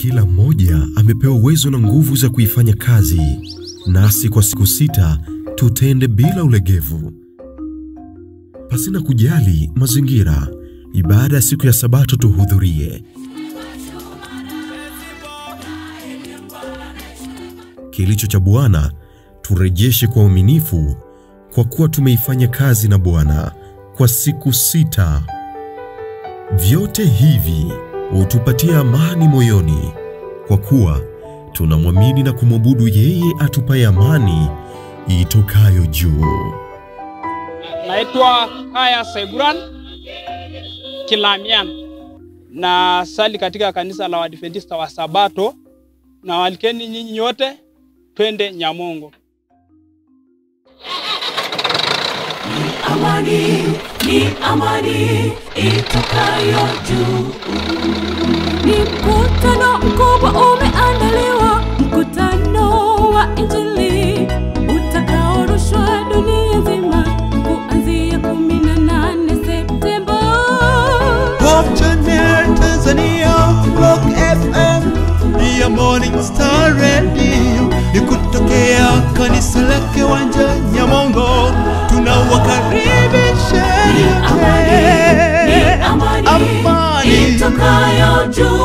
Kila mmoja amepewa uwezo na nguvu za kuifanya kazi, nasi kwa siku sita tutende bila ulegevu, pasina kujali mazingira. Ibada ya siku ya Sabato tuhudhurie. Kilicho cha Bwana turejeshe kwa uaminifu, kwa kuwa tumeifanya kazi na Bwana kwa siku sita. Vyote hivi hutupatia amani moyoni, kwa kuwa tunamwamini na kumwabudu yeye atupaye amani itokayo juu. Naitwa Haya Seguran Kilamian na sali katika kanisa la Waadventista wa Sabato, na walikeni nyinyi nyote twende Nyamongo. Amani ni amani itokayo juu. Ni mkutano mkubwa umeandaliwa, mkutano wa Injili utakaorushwa dunia nzima kuanzia 18 Septemba. Hope Channel Tanzania, Rock FM, ya Morning Star Radio ni kutokea kanisa la Kiwanja Nyamongo, tunawakaribisha Ni amani, ni nyote. amani itokayo juu.